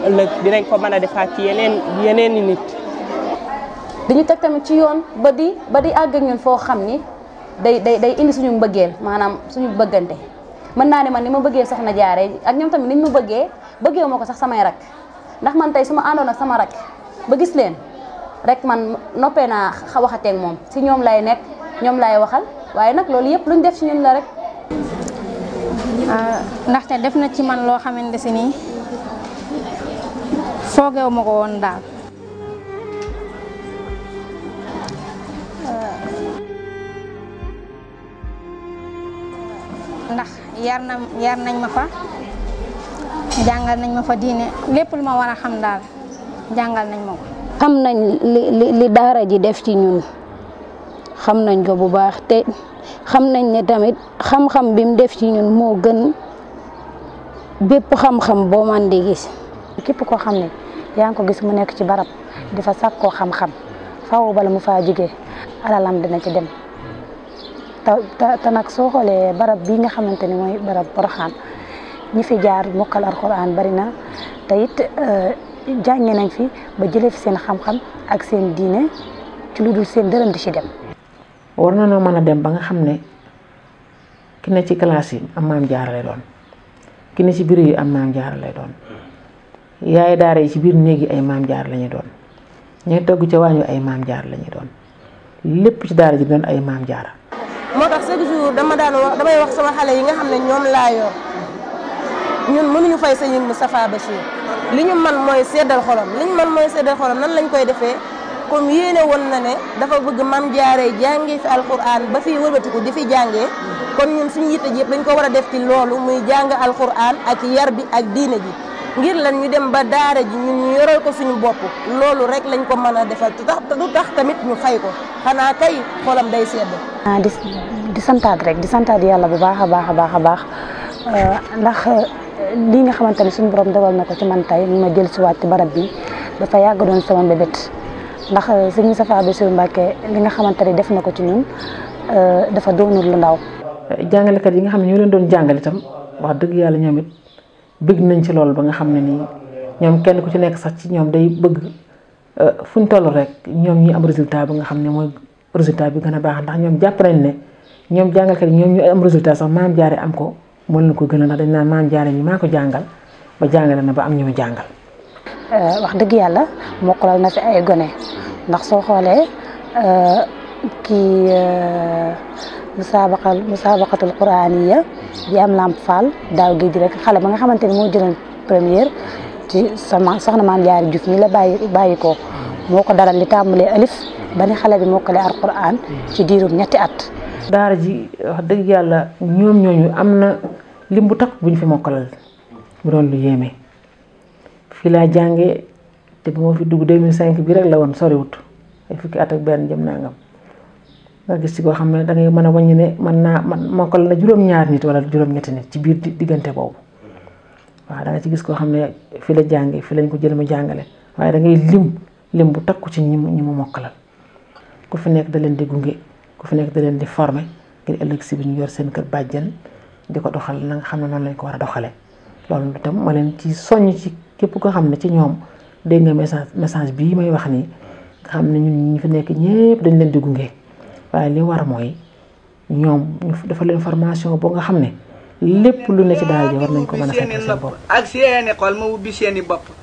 ëllëg dinañ ko mën a defaat ci yeneen yeneen i nit. dañu teg tamit ci yoon ba di ba di àgg ak ñun foo xam ni day day day indi suñu mbëggeel maanaam suñu bëggante mën naa ne man ni ma bëggee soxna jaare ak ñoom tamit niñ ma bëggee bëggee ma ko sax samay rak ndax man tey su ma àndoon ak sama rak ba gis leen rek man noppee naa xa waxateeg moom si ñoom lay nekk ñoom lay waxal waaye nag loolu yëpp luñ def ci ñun la rek. ndaxte def na ci man loo xamante si nii foogeewu ma ko woon daal. ndax yar na yar nañ ma fa jàngal nañ ma fa diine lépp lu ma war a xam daal jàngal nañ ma ko. xam nañ li li li daara ji def ci ñun xam nañ ko bu baax te xam nañ ne tamit xam-xam bi mu def ci ñun moo gën bépp xam-xam boo man di gis. képp koo xam ne yaa ngi ko gis mu nekk ci barab di fa sàkkoo xam-xam faaw bala mu faa jógee alalam dina ci dem. te te nag soo xoolee barab bii nga xamante ni mooy barab Porokhane ñi fi jaar mokkal alxuraan bari na te it jànge nañ fi ba jëlee fi seen xam-xam ak seen diine ci lu dul seen dërëm di ci dem. war na noo mën a dem ba nga xam ne ki ne ci classe yi am maam jaara lay doon ki ne ci biir yi am maam jaara lay doon yaay daara yi ci biir néeg yi ay maam jaara la ñuy doon ñooy togg ca waañu ay maam jaara la ñuy doon lépp ci daara ji doon ay maam jaara. moo tax chaque jour dama daan wax damay wax sama xale yi nga xam ne ñoom laa yor ñun mënuñu fay sëñ Moustapha Bachir li ñu man mooy seddal xolam li ñu man mooy seddal xolam nan lañ koy defee comme yéene woon na ne dafa bëgg mam jaaree jàngee fi alquran ba fii wëlbatiku di fi jàngee kon ñun suñu yitte ji yëpp dañ ko war a def ci loolu muy jàng alquran ak yar bi ak diine ji ngir lan ñu dem ba daara ji ñun ñu yoral ko suñu bopp loolu rek lañ ko mën a defal te tax du tax tamit ñu fay ko xanaa kay xolam day sedd. ah di di santaat rek di santaat yàlla bu baax a baax a baax a baax ndax lii nga xamante ne suñu borom dogal na ko ci man tey ma jël si waat ci barab bi dafa yàgg doon sama mbébét ndax sëñ Moustapha Bassirou Mbacké li nga xamante ne def na ko ci ñun dafa doonul lu ndaw. jàngalekat yi nga xam ne ñoo leen doon jàngal itam wax dëgg yàlla ñoom it bëgg nañ ci loolu ba nga xam ne nii ñoom kenn ku ci nekk sax ci ñoom day bëgg fu ñu toll rek ñoom ñi am résultat bi nga xam ne mooy résultat bi gën a baax ndax ñoom jàpp nañ ne ñoom jàngalkat yi ñoom ñu am résultat sax maam jaare am ko moo leen ko gën a ndax dañ naan maam jaare ñi maa ko jàngal ba jàngale na ba am ñu mu jàngal. wax dëgg yàlla mokkalal na fi ay gone ndax soo xoolee kii musaabaqal musaabaqatul quraaniya bi am lamp fall daaw géej gi rek xale ba nga xamante ni moo jëloon première ci sama soxna maam jaari Juuf mi la bàyyi bàyyi ko moo ko daral li tàmbalee alif ba ni xale bi mokkale alquran ci diirum ñetti at. daara ji wax dëgg yàlla ñoom ñooñu am na lim bu takk bu ñu fi mokkalal bu doon lu yéeme fii laa jàngee te bu ma fi dugg 2005 bi rek la woon soriwut ay fukki at ak benn jëm nangam nga gis ci koo xam ne da ngay mën a wàññi ne mën naa man mokkal na juróom-ñaar nit wala juróom-ñetti nit ci biir diggante boobu waaw da nga ci gis koo xam ne fi la jàngee fi lañ ko jël ma jàngale waaye da ngay lim lim bu takku ci ñi mu ñi mu mokkalal ku fi nekk da leen di gunge ku fi nekk da leen di former ngir ëllëg si bi ñu yor seen kër bàjjen di ko doxal na nga xam ne noonu lañ ko war a doxalee loolu itam ma leen ci soññ ci képp koo xam ne ci ñoom dégg nga message message bii may wax nii nga xam ne ñun ñi fi nekk ñépp dañ leen di gunge waaye li war mooy ñoom ñu dafa leen formation boo nga xam ne lépp lu ne ci daara ji war nañ ko mën a fekk seen bopp ak seeni xol ma ubbi seeni bopp